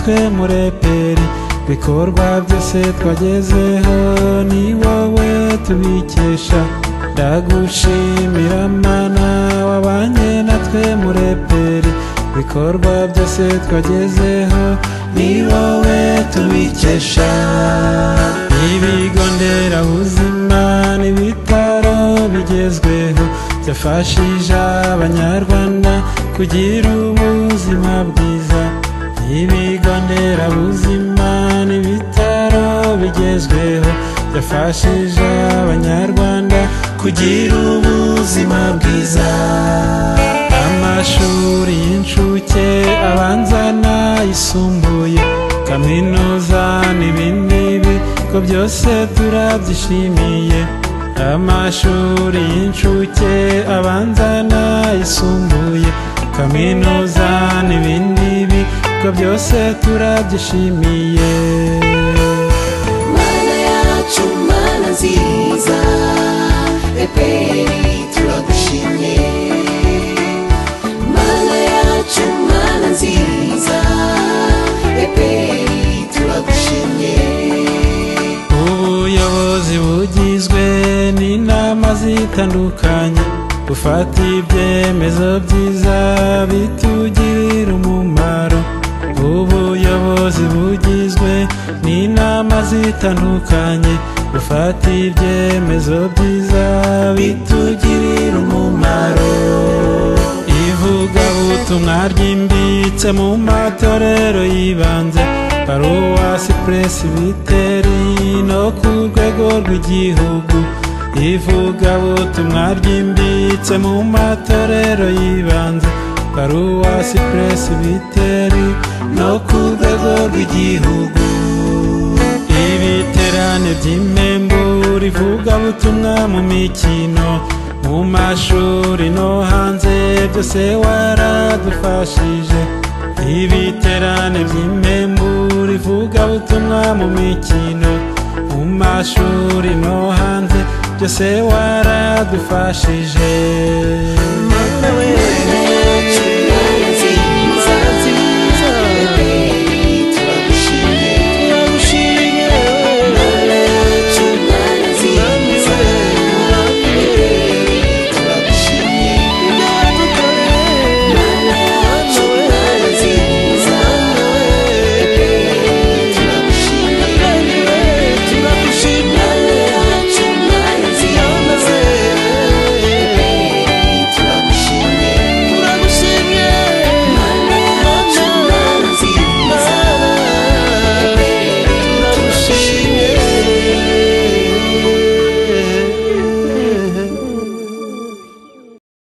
twe mureperi bikorwa byose twagezeho ni wowe tubikesha ndagushimira mana wabanye natwe mureperi bikorwa byose twagezeho ni wowe tubikesha ibigo nderabuzima n'ibitaro bigezweho byafashije abanyarwanda kugira ubuzima bwiza ibigo nderabuzima n'ibitaro bigezweho byafashije abanyarwanda kugira ubuzima bwiza amashuri y'incuke abanza n'ayisumbuye kaminuza n'ibindi bigo byose turabyishimiye amashuri y'incuke abanza n'ayisumbuye kaminuza n'ibindi bigo byose turabyishimiye mana yacu mana nziza eperi turagushimye mana yacu mana nziza eperi turagushimye ubuyobozi bugizwe n'inama zitandukanye bufata ibyemezo byiza bitugirira umumaro ubuyobozi bugizwe n'inama zitandukanye bufata ibyemezo byiza bitugirira umumaro ivugabutumwa ryimbitse mu matorero y'ibanze paruwasi puresibiteri no ku rwego rw'igihugu ivugabutumwa ryimbitse mu matorero y'ibanze paruwasi puresibiteri no ku rwego rw'igihugu ibiterane by'impembu rivugabutumwa mu mikino mu mashuri no hanze byose waradufashije ibiterane by'impembu rivugabutumwa mu mikino mu mashuri no hanze byose waradufashije